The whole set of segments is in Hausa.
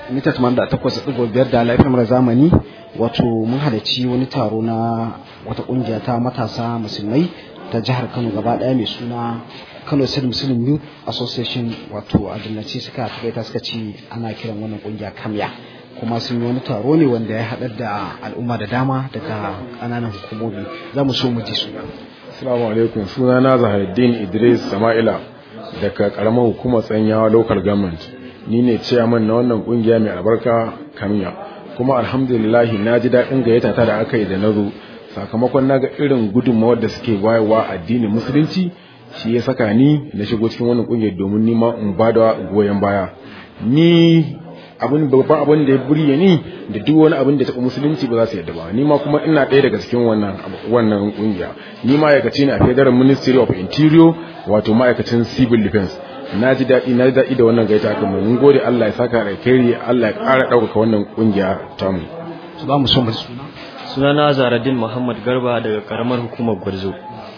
mita da takwas ɗigo biyar da lafiyar mara zamani wato mun halarci wani taro na wata ƙungiya ta matasa musulmai ta jihar kano gaba ɗaya mai suna kano state muslim youth association wato a dillace suka taɓaita suka ce ana kiran wannan ƙungiya kamya kuma sun yi wani taro ne wanda ya haɗar da al'umma da dama daga ƙananan hukumomi za mu so mu ji su Assalamu alaikum suna na Zaharuddin Idris Sama'ila daga karamar hukumar tsanyawa local government ni ne chairman na wannan kungiya mai albarka kamiya kuma alhamdulillah na ji daɗin gayyata ta da aka yi da na zo sakamakon na ga irin gudunmawar da suke bayarwa addinin musulunci shi ya saka ni na shigo cikin wannan kungiyar domin nima in ba da goyon baya ni abin babban abin da ya burge ni da duk wani abin da taɓa musulunci ba za su yadda ba ni ma kuma ina ɗaya daga cikin wannan wannan kungiya ni ma'aikaci ne a federal ministry of interior wato ma'aikacin civil defense na ji daɗi na ji daɗi da wannan gaita kan mun gode Allah ya saka da kairi Allah ya ƙara ɗaukaka wannan kungiya ta mu su ba mu so mu suna sunana Zaradin Muhammad Garba daga karamar hukumar Gwarzo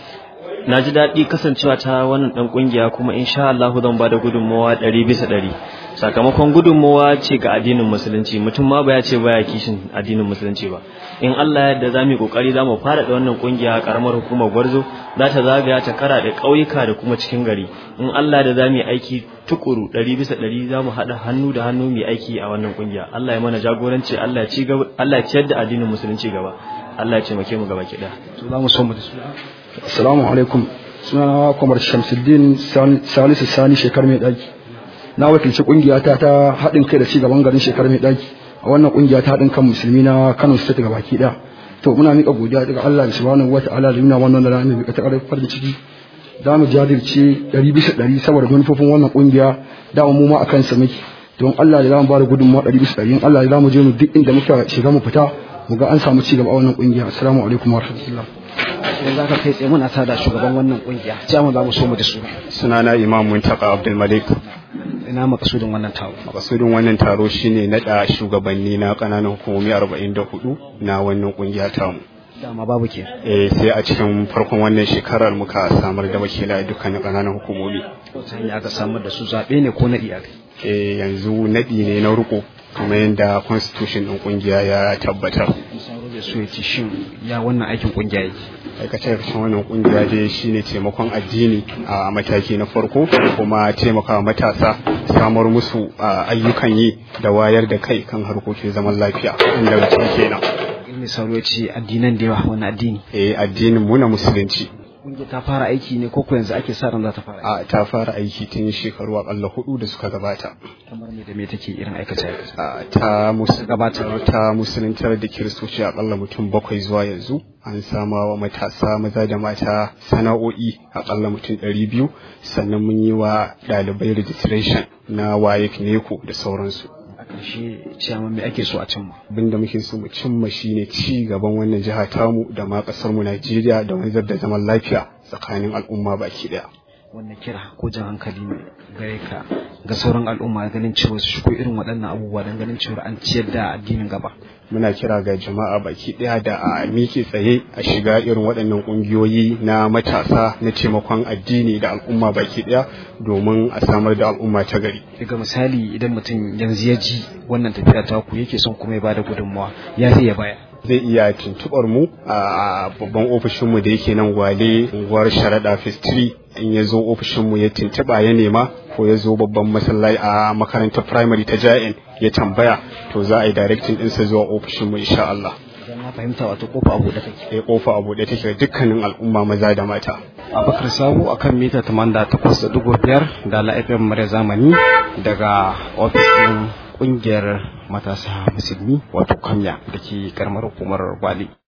na ji daɗi kasancewa ta wannan ɗan ƙungiya kuma insha Allah zan ba da gudunmawa ɗari bisa ɗari sakamakon gudunmawa ce ga addinin musulunci mutum ma ba ya ce baya kishin addinin musulunci ba in Allah yadda za mu yi ƙoƙari za mu fara da wannan ƙungiya ƙaramar hukumar gwarzo za ta zagaya ta kara da ƙauyuka da kuma cikin gari in Allah da za mu yi aiki tukuru ɗari bisa ɗari za mu haɗa hannu da hannu mu yi aiki a wannan ƙungiya Allah ya mana jagoranci Allah ya ciyar da addinin musulunci gaba Allah ya taimake mu gaba ki ɗaya. su ba mu so mu da suna Assalamu alaikum sunana Kwamar Shamsuddin Salisu Sani shekar mai ɗaki. Na wakilci ƙungiya ta ta haɗin kai da ci gaban garin shekar mai ɗaki a wannan ƙungiya ta haɗin kan musulmi na Kano State ga baki ɗaya. To muna miƙa godiya daga Allah da subhanahu wa ta'ala da nuna wannan rana mai miƙa ta ƙarfin farin ciki. Za mu jajirce ɗari bisa ɗari saboda manufofin wannan ƙungiya da mu ma a kansa muke. Don Allah da za mu ba da gudunmawa ɗari bisa ɗari in Allah da za mu je mu duk inda muka shiga mu fita mu ga an samu ci gaba a wannan ƙungiya. Assalamu alaikum wa rahmatullah. idan za ka kai tsaye muna tada shugaban wannan kungiya ce mu za mu so mu da su sunana imam muntaka abdul malik ina makasudin wannan taro makasudin wannan taro shine nada shugabanni na kananan hukumomi 44 na wannan kungiya tamu dama babu ke eh sai a cikin farkon wannan shekarar muka samar da wakilai dukkanin kananan hukumomi ta hanyar aka samar da su zaɓe ne ko naɗi aka eh yanzu nadi ne na riko kamar yadda constitution din kungiya ya tabbatar misalo da su yace shin ya wannan aikin kungiya yake aikace-aikacen wannan kungiya dai shine taimakon addini a mataki na farko kuma taimakawa matasa samar musu ayyukan yi da wayar da kai kan harkokin zaman lafiya inda mutum kenan misalo ya ce addinan da yawa wani addini eh addinin mu na musulunci kungiya ta fara aiki ne ko yanzu ake sa ran za ta fara a ta fara aiki tun shekaru akalla hudu da suka gabata kamar me da me take irin aikace aikace ta gabatar ta musuluntar da kiristoci akalla mutum bakwai zuwa yanzu an sama wa matasa maza da mata sana'o'i akalla mutum ɗari biyu sannan mun yi wa ɗalibai registration na wayek neko da sauransu a ƙarshe ciyama me ake so a cimma abin da muke so mu cimma shine ci gaban wannan jiha tamu da ma ƙasar mu Najeriya da wanzar da zaman lafiya tsakanin al'umma baki ɗaya wannan kira ko jan hankali ne gare ka ga sauran al'umma ganin cewa su shigo irin waɗannan abubuwa don ganin cewa an ciyar da addinin gaba muna kira ga jama'a baki ɗaya da a miƙe tsaye a shiga irin waɗannan ƙungiyoyi na matasa na taimakon addini da al'umma baki ɗaya domin a samar da al'umma ta gari daga misali idan mutum yanzu ya ji wannan tafiya ta ku yake son kuma ya bada gudunmawa ya zai ya baya zai iya tuntuɓar mu a babban ofishinmu da yake nan gwale unguwar sharaɗa fistiri in ya zo ofishinmu ya tuntuɓa ya nema ko ya zo babban masallaci a makarantar primary ta ja'in ya tambaya to za a yi directing ɗinsa zuwa ofishinmu insha Allah. Idan na fahimta wato kofa a buɗe take. Eh kofa a buɗe take dukkanin al'umma maza da mata. Abubakar Sabo akan mita 88.5 da la FM mare zamani daga ofis ɗin ƙungiyar matasa musulmi wato kamya da ke karamar hukumar Gwale.